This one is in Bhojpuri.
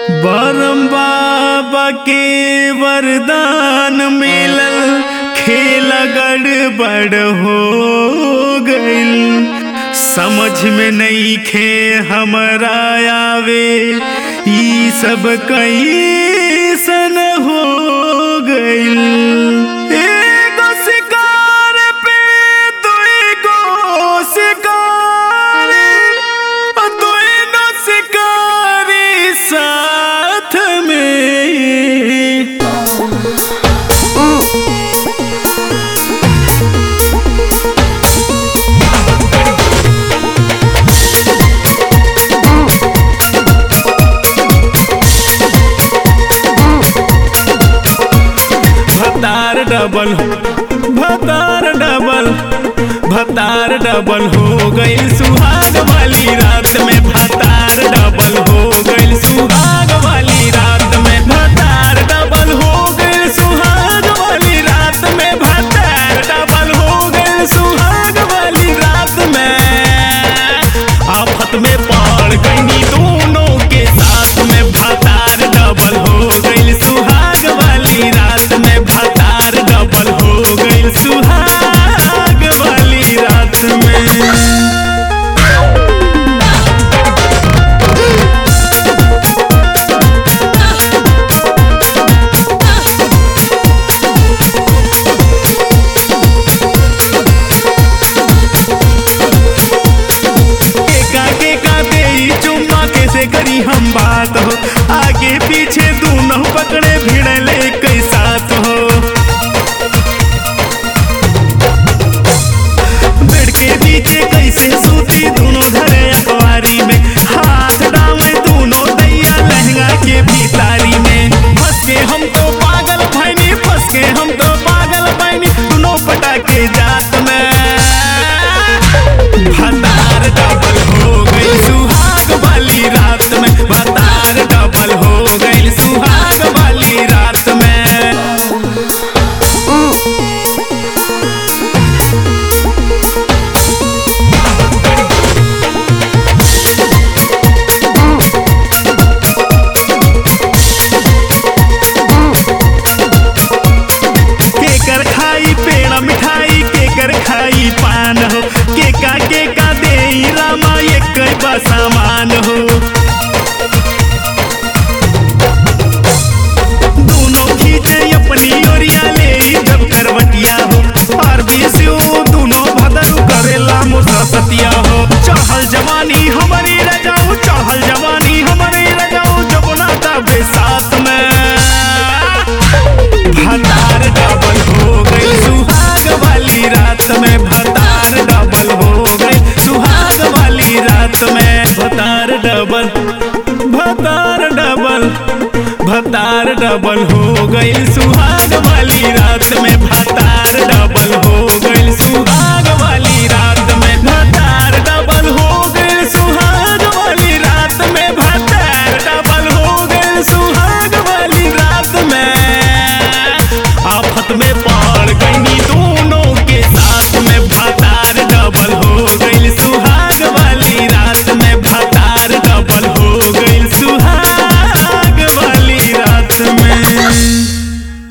बरम बाबा के वरदान मिलल खेल गड़बड़ हो गइल समझ में नहीं खे हमरा आवे ई सब कैसन हो गइल एगो शिकार पे दुगो शिकार दोनों शिकारी साथ में भतार डबल भतार डबल भतार डबल हो गइल सुहाग वाली रात में भतार डबल हो गइल सुहाग वाली रात में भतार डबल हो गइल सुहाग वाली रात में भतार डबल हो गइल सुहाग वाली रात में आफत में पड़ गई दोनों के साथ में भतार डबल हो गइल सुहाग वाली रात में भतार डबल हो गइल सुहाग वाली रात में केका केका देई चुम्मा कैसे करी हम बात हो आगे पीछे दोनों पकड़े भिड़ले कई साथ हो बेड के पीछे कैसे सूती दोनों धरे अखबारी में हाथ डाले दोनों दैया लहंगा के भीतारी में फंस के हम तो पागल भैनी फंस के हम तो पागल भैनी दोनों पटाके जात में भतार डबल हो गई सुहाग वाली रात में भतार डबल हो गई सुहाग वाली रात में केकर खाई पेड़ा मिठाई केकर खाई पान हो केका केका दे रामा एक बा सामान हो दोनों खींचे अपनी ओरिया ले जब करवटिया हो और बीसो दोनों भदरू करेला मुसतिया हो चढ़ल जवानी हमारी रजाऊ चढ़ल जवानी हमारी रजाऊ जमुना तबे साथ में भतार डबल हो गई सुहाग वाली रात में भतार डबल हो गई सुहाग वाली रात में भतार डबल भतार डबल भतार डबल हो गई सुहाग वाली